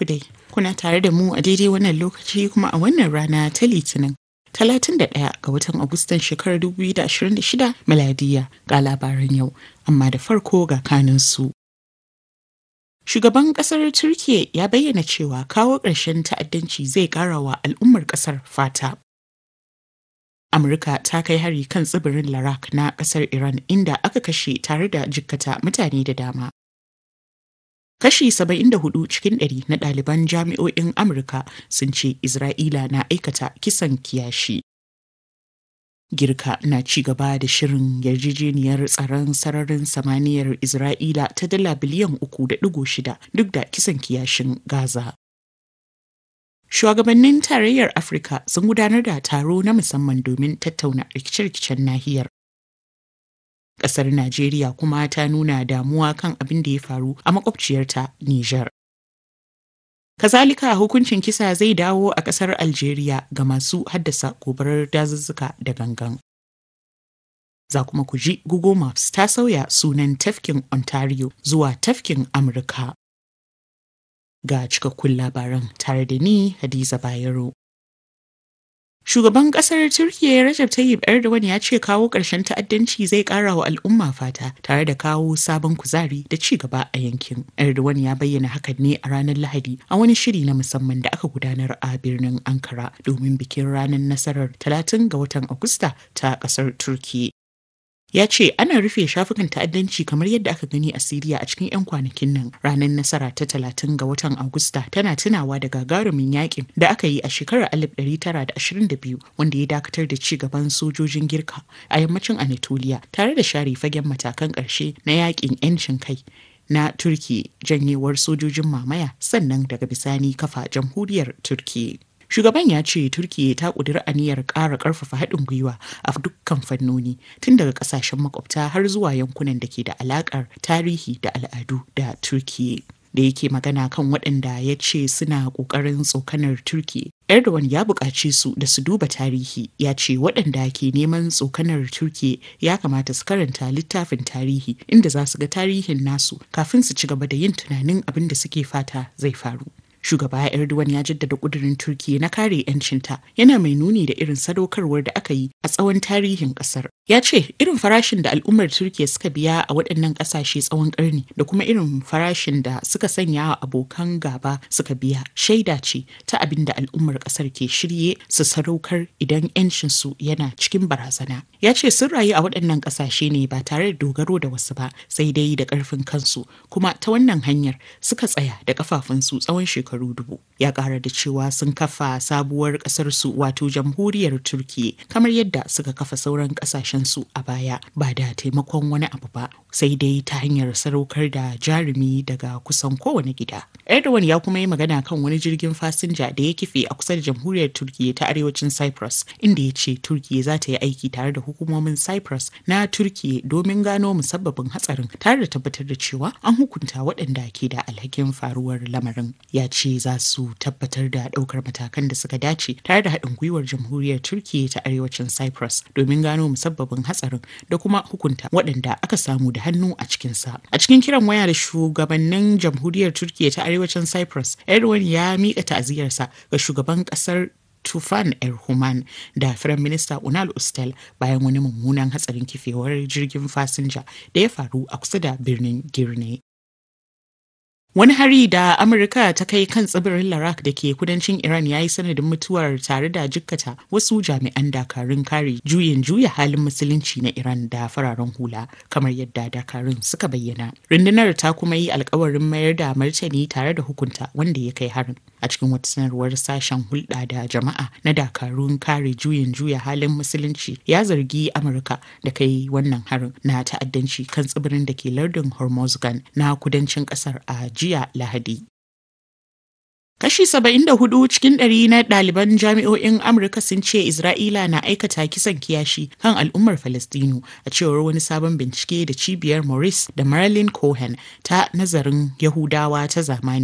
dai, kuna tare da mu a daidai wannan lokaci kuma a wannan rana ta Litinin. 31 ga watan Agustan shekarar 2026 miladiya ga labaran yau, amma da farko ga kaninsu. Shugaban kasar Turkiyya ya bayyana cewa kawo ƙarshen ta'addanci zai ƙara wa al'ummar ƙasar fata. Amurka ta kai hari kan tsibirin Larak na ƙasar Iran inda aka kashe tare da jikkata mutane da dama. Kashi 74 cikin ɗari na ɗaliban jami'o'in Amurka sun ce Isra'ila na aikata kisan kiyashi. Girka na ci gaba da shirin yarjejeniyar tsaron sararin samaniyar Isra'ila ta dala biliyan uku da ɗigo shida duk da kisan kiyashin Gaza. Shugabannin tarayyar Afirka sun gudanar da taro na musamman domin tattauna rikice-rikicen nahiyar. Ƙasar Najeriya kuma ta nuna damuwa kan abin da ya faru a makwabciyarta Nijar. Kazalika hukuncin kisa zai dawo a ƙasar Algeria ga masu haddasa gobarar dazuzzuka da gangan. Za kuma ku ji Google Maps ta sauya sunan tafkin Ontario zuwa tafkin Amurka. Ga cikakkun labaran tare da ni Hadiza Bayero. Shugaban kasar Turkiyya Recep Tayyip Erdogan ya ce kawo ƙarshen ta'addanci zai ƙara wa al'umma fata tare da kawo sabon kuzari da ci gaba a yankin. Erdogan ya bayyana hakan ne a ranar Lahadi a wani shiri na musamman da aka gudanar a birnin Ankara domin bikin ranar nasarar 30 ga watan Agusta ta ƙasar Turkiyya. ya ce ana rufe shafukan ta'addanci kamar yadda aka gani a siriya a cikin 'yan kwanakin nan ranar nasara ta talatin ga watan agusta tana tunawa da gagarumin yakin da aka yi a shekarar 1922 wanda ya dakatar da ci gaban sojojin girka a yammacin anatolia tare da share fagen matakan ƙarshe na yakin 'yancin kai na turki janyewar sojojin mamaya sannan daga bisani kafa jamhuriyar turki Shugaban ya ce Turkiyya ta ƙudiri aniyar ƙara ƙarfafa haɗin gwiwa a dukkan fannoni tun daga ƙasashen makwabta har zuwa yankunan da ke da alaƙar tarihi da al'adu da Turkiyya. Da yake magana kan waɗanda ya ce suna ƙoƙarin tsokanar Turkiyya. Erdogan ya buƙaci su da su duba tarihi ya ce waɗanda ke neman tsokanar Turkiyya ya kamata su karanta littafin tarihi inda za su ga tarihin nasu kafin su ci gaba da yin tunanin abin da suke fata zai faru. shugaba Erdogan ya jaddada kudirin Turkiyya na kare 'yancinta yana mai nuni da irin sadaukarwar da aka yi a tsawon tarihin kasar. Ya ce irin farashin da al'ummar Turkiyya suka biya a waɗannan ƙasashe tsawon ƙarni da kuma irin farashin da suka sanya wa abokan gaba suka biya shaida ce ta abin da al'ummar ƙasar ke shirye su sadaukar idan 'yancinsu yana cikin barazana. Ya ce sun rayu a waɗannan ƙasashe ne ba tare da dogaro da wasu ba sai dai da ƙarfin kansu kuma ta wannan hanyar suka tsaya da ƙafafunsu tsawon shekaru shekaru dubu ya kara da cewa sun kafa sabuwar kasar su wato jamhuriyar turkiya kamar yadda suka kafa sauran kasashen su a baya ba da taimakon wani abu ba sai dai ta hanyar sadaukar da jarumi daga kusan kowane gida erdogan ya kuma yi magana kan wani jirgin fasinja da ya kife a kusa da jamhuriyar turkiya ta arewacin cyprus inda ya ce turkiya za ta yi aiki tare da hukumomin cyprus na turkiya domin gano musabbabin hatsarin tare da tabbatar da cewa an hukunta waɗanda ke da alhakin faruwar lamarin ya ce za su tabbatar da ɗaukar matakan da suka dace tare da haɗin gwiwar jamhuriyar turkiya ta arewacin cyprus domin gano musabbabin hatsarin da kuma hukunta waɗanda aka samu da hannu a cikinsa a cikin kiran waya da shugabannin jamhuriyar turkiya ta arewacin cyprus erdogan ya miƙa ta'aziyarsa ga shugaban ƙasar Tufan Erhuman da Firayim Minista Unal Ustel bayan wani mummunan hatsarin kifewar jirgin fasinja da ya faru a kusa da birnin Girne. Wani hari da Amurka ta kai kan tsibirin Larak da ke kudancin Iran ya yi sanadin mutuwar tare da jikkata wasu jami'an dakarun kare juyin juya halin musulunci na Iran da fararen hula kamar yadda dakarun suka bayyana. Rundunar ta kuma yi alkawarin mayar da martani tare da hukunta wanda ya kai harin. A cikin wata sanarwar sashen hulɗa da jama'a na dakarun kare juyin juya halin musulunci ya zargi Amurka da kai wannan harin na ta'addanci kan tsibirin da ke lardin Hormozgan na kudancin ƙasar a jiya Lahadi. Kashi 74 cikin ɗari na ɗaliban jami'o'in Amurka sun ce Isra'ila na aikata kisan kiyashi kan al'ummar Falastinu a cewar wani sabon bincike da cibiyar Maurice da Marilyn Cohen ta nazarin Yahudawa ta zamani